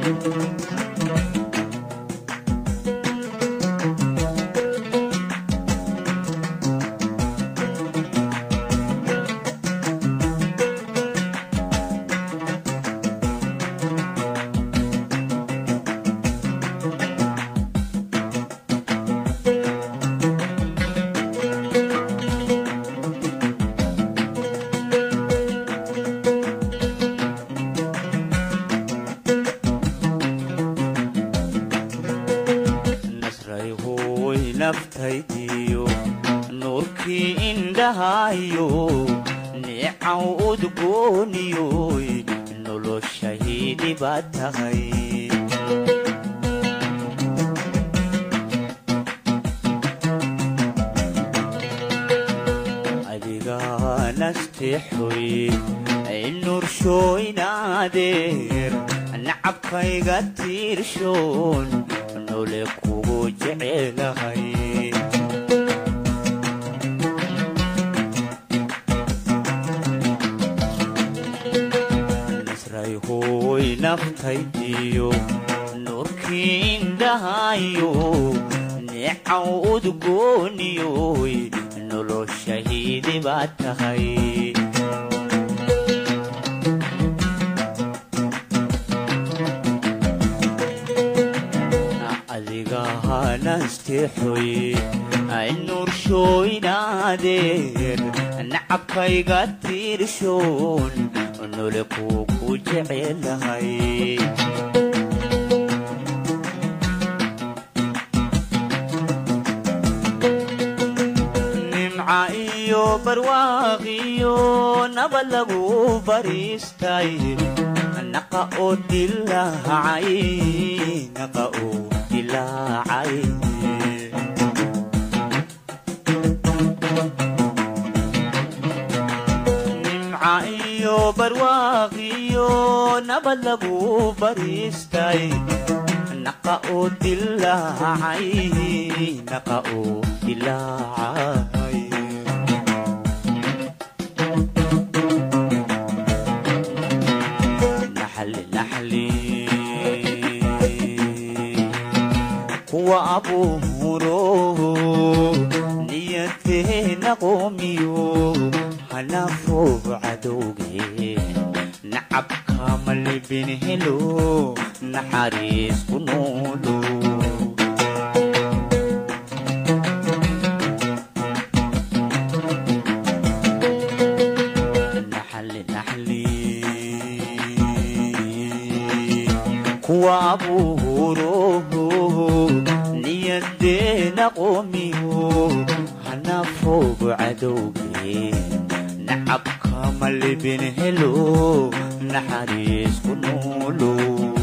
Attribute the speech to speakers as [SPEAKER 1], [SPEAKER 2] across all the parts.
[SPEAKER 1] nasray hooy naftaydiyo nuurkii indhahayo neecaw udgooniyoy noloshahidi baad tahay adigaa nasteexoy nuurshooynaadeer nacabkayga tiirshoon nole kugu jecelahay nasray hooy naftaydiyo nuurkii indhahayo neecaw udgooniyoy noloshahidi baad tahay adiga hanasteexoy nuurshooynaadeer nacabkayga tiirshoon nole kugu jecelahay nimca iyo barwaaqiyo nabad lagu bariistay naqa oo dilaacay naqa oo dilaacay nimca iyo barwaaqiyo nabad lagu bariistay naqa oo dilaacay naqa oo dilaacay naxli naxli kuwa abuuro niyadeena qoomiyo hanafo cadowge nacabka malibin helo naxariis ku noolo naxli naxli kuwa abuuro niyadeena qoomiyo hanafoogu cadowge nacabka malibin helo naxariis ku noolo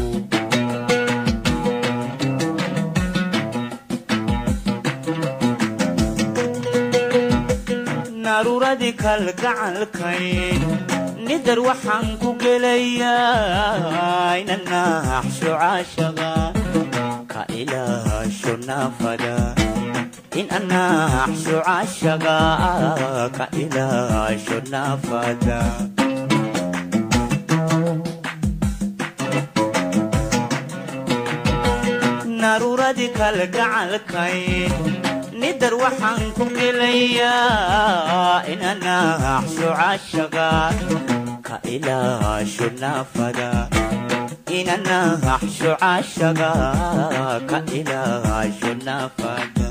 [SPEAKER 1] naruuradii kalgacalkay nidar waxaan ku gelayaa inanaaxsho caashaga ka ilaasho naafada in anaaxsho caashaga ka ilaasho naafada naruuradii kalgacalkay nidar waxaan ku gelayaa inanaaxsho caashaga ka ilaasho naafada inanaaxsho caashaga ka ilaasho naafada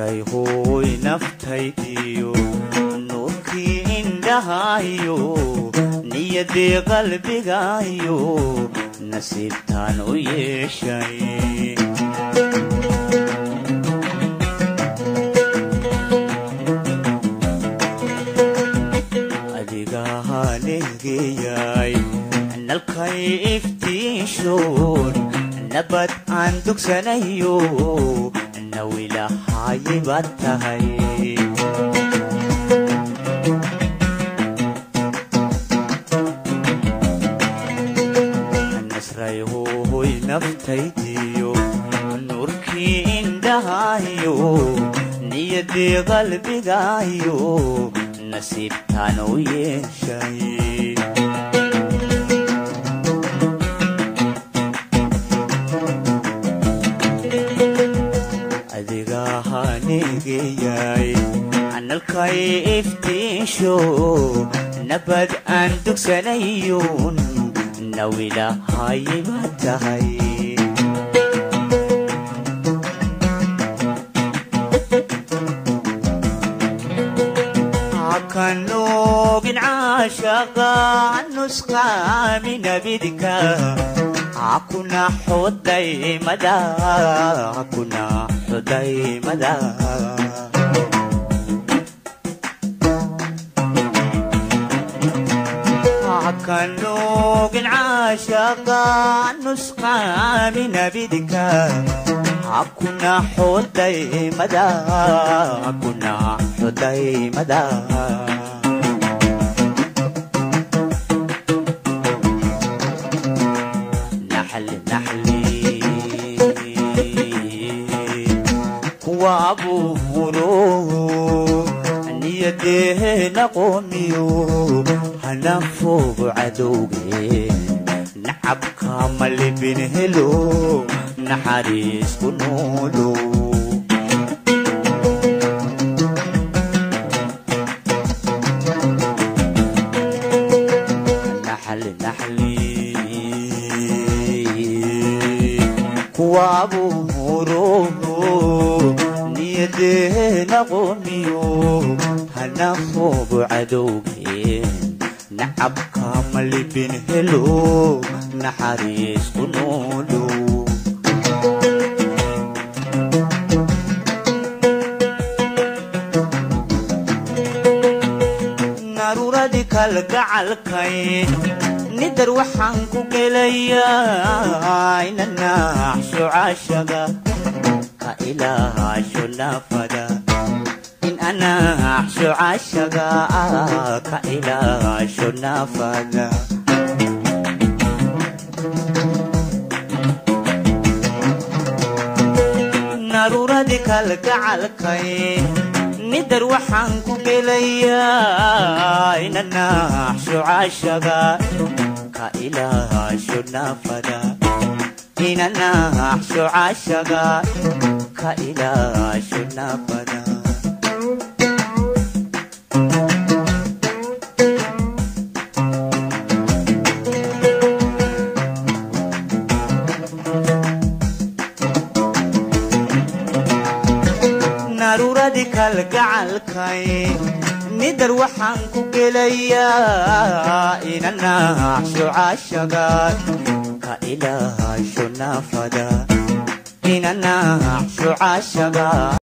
[SPEAKER 1] nasray hooy naftaydiyo nuurkii indhahayo niyadii qalbigayo nasiibtaan u yeeshay adigahaneegeyay nalkay iftiishoon nabad aan dugsanayo nawilahayi baad tahay nasray hooy naftaydiyo nuurkii indhahayo niyadii qalbigayo nasiibtaan u yeeshay adigahaneegeyay nalkay iftiisho nabad aan dugsanayun nawilahayi baad tahay kanoogin caashaqa nusqaamina bidka hakuna xudaymada hakuna xudaymada kanoogin caashaqa nusqaamina bidka hakuna xudaymada hakuna xudaymada naxli naxli kuwa abuuro niyadeena qoomiyo hana foogo cadowgeen nacabka malibin helo naxariis ku noolo naxli naxli kuwa abuuro niyadeena qoomiyo hana foogo cadowgeen nacabka malibin helo naxariis ku noolo naruuradii kalgacalkay nidar waxaan ku gelayaa inanaaxsho caashaga ka ilaahasho naafada in anaaxsho caashaga ka ilaahasho naafada naruuradii kalgacalkay nidar waxaan ku gelayaa inanaaxsho caashaga ka ilaahasho naafada inanaaxsho caashaga ka ilaahasho naafada naruuradii kalgacalkay nidar waxaan ku gelayaa inanaaxsho caashaga ka ilaahasho naafada inanaaxsho caashaga